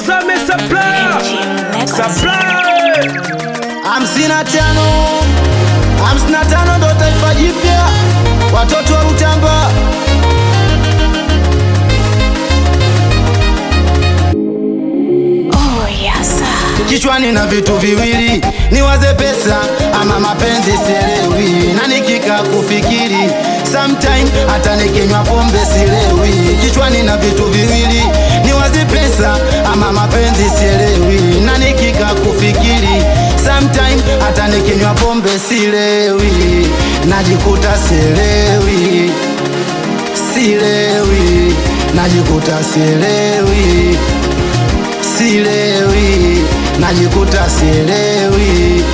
Tazame supply. Supply. hamsini na tano hamsini na tano ndo taifa jipya, watoto wa Rutamba. Oh, yes. Kichwani na vitu viwili, niwaze pesa ama mapenzi, sielewi na nikika kufikiri sometime hata nikinywa pombe silewi. Kichwani na vitu viwili, niwaze pesa ama mapenzi, sielewi na nikika kufikiri sometime hata nikinywa pombe silewi, najikuta sielewi, silewi, najikuta sielewi silewi, najikuta sielewi,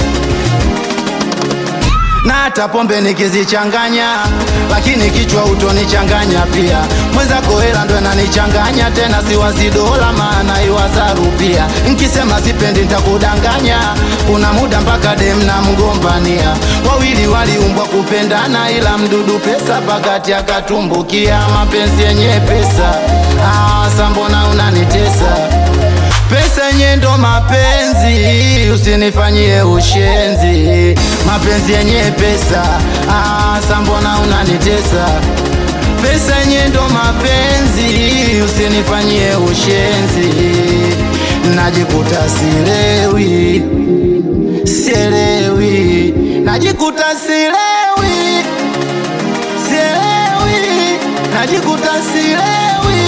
na hata pombe nikizichanganya, lakini kichwa utonichanganya pia. Mwenzako hela ndo inanichanganya tena, siwazi dola maana iwaza rupia. Nkisema sipendi ntakudanganya, kuna muda mpaka dem na mgombania. Wawili waliumbwa kupendana, ila mdudu pesa pakati akatumbukia. Mapenzi yenye pesa, ah, sa mbona unanitesa Pesa yenye ndo mapenzi, usinifanyie ushenzi. Mapenzi yenye pesa, ah, sa mbona unanitesa? Pesa yenye ndo mapenzi, usinifanyie ushenzi. Najikuta silewi, sielewi, najikuta silewi, sielewi, najikuta silewi.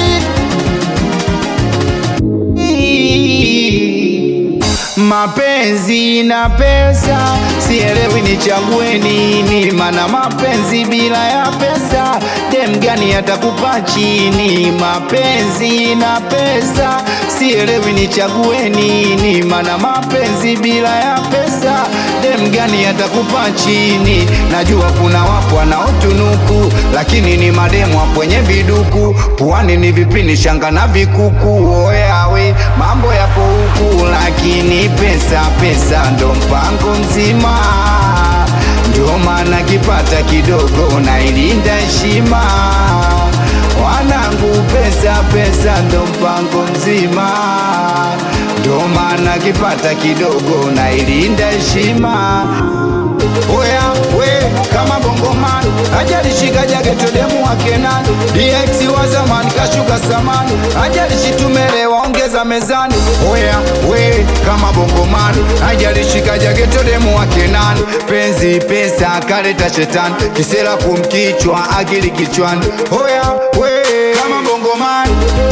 Mapenzi na pesa, sielewi nichague nini, mana mapenzi bila ya pesa, dem gani atakupa chini? Mapenzi na pesa, sielewi nichague nini, mana mapenzi bila ya pesa, dem gani atakupa chini? Najua kuna wapo wanaotunuku, lakini ni mademu hapo wenye viduku, puani ni vipini, shanga na vikuku, oyawe mambo yapo huku, lakini pesa pesa ndo mpango mzima, ndio maana kipata kidogo nailinda heshima. Wanangu, pesa pesa ndo mpango mzima, ndio maana kipata kidogo nailinda heshima. Oya we kama bongoman ajalishika jageto demu wa Kenan DX wa zamani kashuka samani ajalishitumelewa ongeza mezani Oya we kama bongoman ajalishika jageto demu wa Kenan penzi pesa akaleta shetani kisera kumkichwa akili kichwani Oya we kama bongoman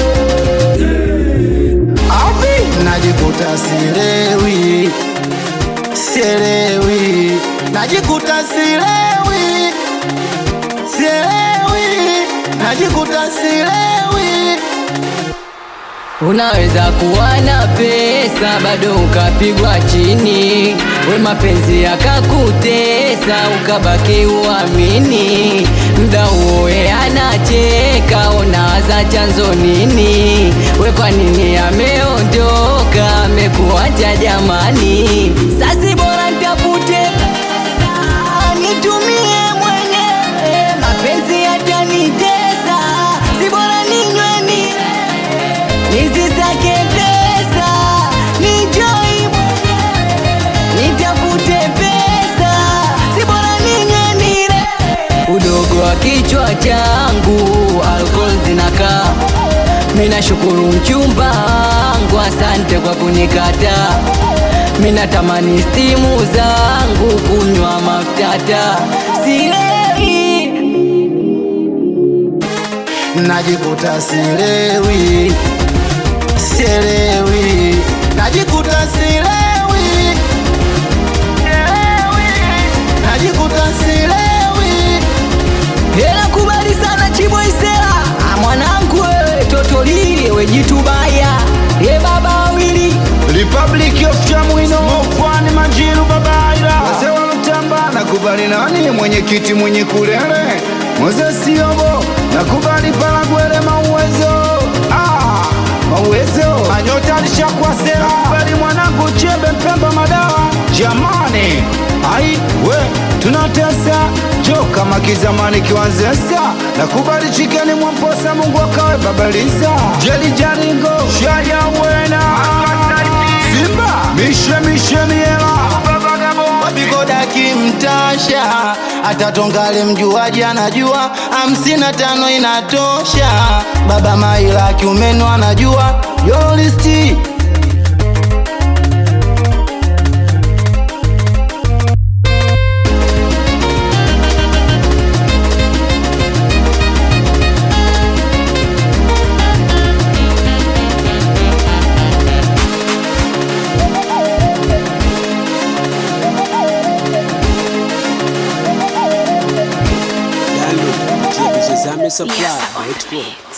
Avi najikuta silewi, sielewi, najikuta silewi, sielewi, najikuta silewi. Unaweza kuwa na pesa bado ukapigwa chini, we mapenzi yakakutesa ukabaki uamini. Mda huo ye anacheka, unawaza chanzo nini? We kwa nini ameondoka, amekuacha jamani? Sasi bora nitafute pesa nitumie mwenyewe, mapenzi yatanitesa, si bora ninywe ni Nisisake pesa, nijoi mwenyewe, nitafute pesa, si bora ninywe nile. Udogo wa kichwa changu, alcohol zinakaa. Mina shukuru mchumba wangu, asante kwa kunikata. Mina tamani stimu zangu kunywa maftata, silewi najikuta silewi, sielewi, najikuta silewi, sielewi, najikuta silewi. Hela kubali sana Chibo Isela Ah, mwanangu wewe totoli we jitubaya ye baba wawili Republic of Chamwino Mofwani Majiru Babaira Wazee wa Lutamba nakubali nani mwenyekiti mwenye kulele Moses Yobo nakubali Palagwele mauwezo ah, mauwezo Anyota alishakuwa sera nakubali mwanangu Chembe Mpemba Madawa jamani ai we tunatesa jo kama kizamani kiwanzesa nakubali chikeni mwamposa Mungu akawe babaliza jeli jaringo shaya wena hata tongale mjuaji anajua hamsini na tano inatosha baba maila kiumeno anajua yolisti Download kupitia Bizozame Supply. Yes, Let's go.